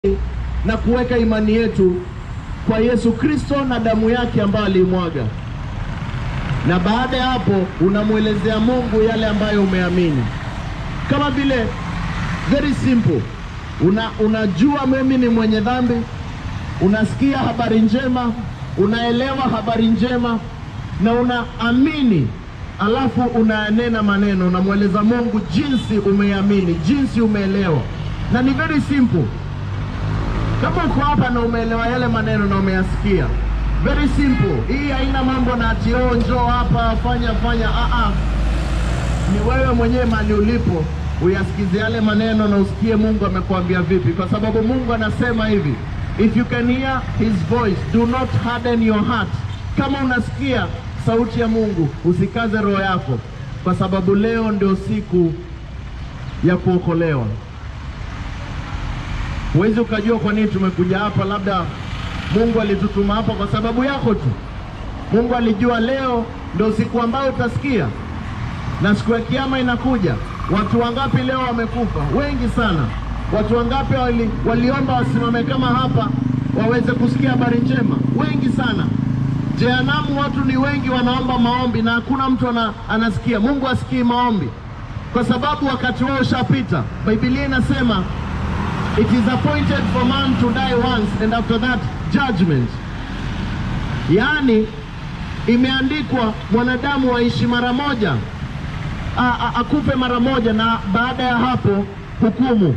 na kuweka imani yetu kwa Yesu Kristo na damu yake ambayo aliimwaga, na baada ya hapo unamwelezea Mungu yale ambayo umeamini, kama vile very simple una, unajua mimi ni mwenye dhambi, unasikia habari njema, unaelewa habari njema na unaamini, alafu unanena maneno, unamweleza Mungu jinsi umeamini, jinsi umeelewa, na ni very simple. Kama uko hapa na umeelewa yale maneno na umeyasikia, very simple. Hii haina mambo na ati oh, njoo hapa fanya fanya. Ah, ah. Ni wewe mwenyewe mali ulipo uyasikize yale maneno na usikie Mungu amekuambia vipi, kwa sababu Mungu anasema hivi, if you can hear his voice do not harden your heart. Kama unasikia sauti ya Mungu usikaze roho yako, kwa sababu leo ndio siku ya kuokolewa. Huwezi ukajua kwa nini tumekuja hapa, labda Mungu alitutuma hapa kwa sababu yako tu. Mungu alijua leo ndio siku ambayo utasikia, na siku ya kiyama inakuja. Watu wangapi leo wamekufa? Wengi sana. Watu wangapi wali, waliomba wasimame kama hapa waweze kusikia habari njema? Wengi sana. Jehanamu watu ni wengi, wanaomba maombi na hakuna mtu ana, anasikia. Mungu asikii maombi kwa sababu wakati wao ushapita. Biblia inasema it is appointed for man to die once and after that judgment, yaani imeandikwa mwanadamu aishi mara moja a, a, akufe mara moja na baada ya hapo hukumu.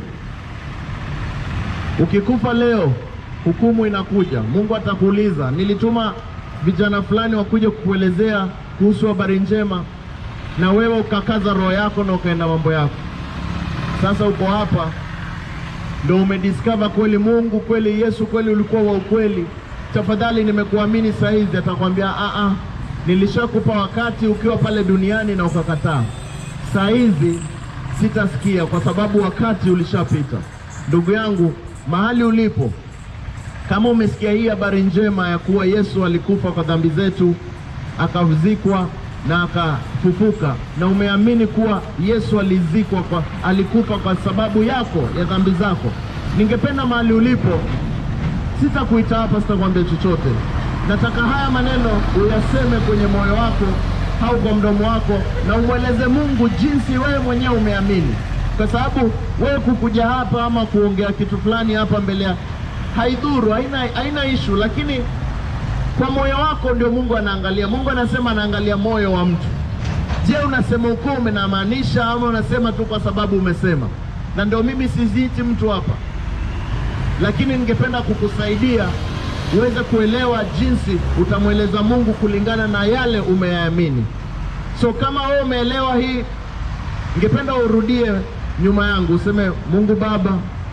Ukikufa leo, hukumu inakuja. Mungu atakuuliza, nilituma vijana fulani wakuja kukuelezea kuhusu habari njema, na wewe ukakaza roho yako na ukaenda mambo yako. Sasa uko hapa ndo umediscover kweli Mungu kweli Yesu kweli ulikuwa wa ukweli. Tafadhali nimekuamini saa hizi. Atakwambia a a, nilishakupa wakati ukiwa pale duniani na ukakataa. Saa hizi sitasikia kwa sababu wakati ulishapita. Ndugu yangu, mahali ulipo, kama umesikia hii habari njema ya kuwa Yesu alikufa kwa dhambi zetu, akazikwa na akafufuka, na umeamini kuwa Yesu alizikwa kwa, alikufa kwa sababu yako ya dhambi zako, ningependa mahali ulipo, sitakuita hapa, sitakwambia chochote. Nataka haya maneno uyaseme kwenye moyo wako au kwa mdomo wako, na umweleze Mungu jinsi wewe mwenyewe umeamini, kwa sababu wewe kukuja hapa ama kuongea kitu fulani hapa mbele ya haidhuru, haina, haina ishu, lakini kwa moyo wako ndio Mungu anaangalia. Mungu anasema anaangalia moyo wa mtu. Je, unasema ukweli unamaanisha ama unasema tu kwa sababu umesema? Na ndio mimi siziiti mtu hapa, lakini ningependa kukusaidia uweze kuelewa jinsi utamweleza Mungu kulingana na yale umeyaamini. So kama wewe umeelewa hii, ningependa urudie nyuma yangu useme, Mungu Baba,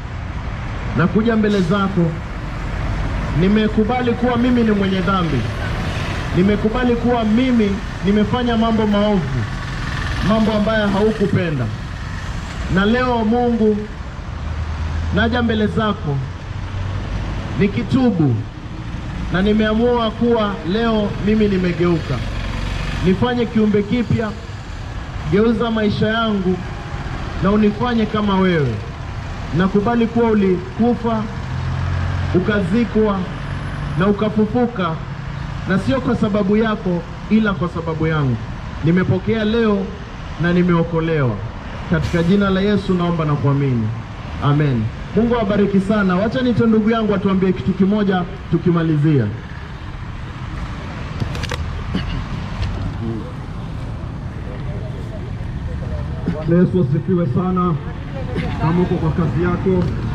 nakuja mbele zako nimekubali kuwa mimi ni mwenye dhambi, nimekubali kuwa mimi nimefanya mambo maovu, mambo ambayo haukupenda, na leo Mungu, naja mbele zako nikitubu, na nimeamua kuwa leo mimi nimegeuka, nifanye kiumbe kipya, geuza maisha yangu na unifanye kama wewe. Nakubali kuwa ulikufa ukazikwa na ukafufuka, na sio kwa sababu yako, ila kwa sababu yangu. Nimepokea leo na nimeokolewa. Katika jina la Yesu naomba na kuamini, amen. Mungu awabariki sana. Wacha nito ndugu yangu atuambie kitu kimoja tukimalizia. Bwana Yesu asifiwe sana. Kama uko kwa kazi yako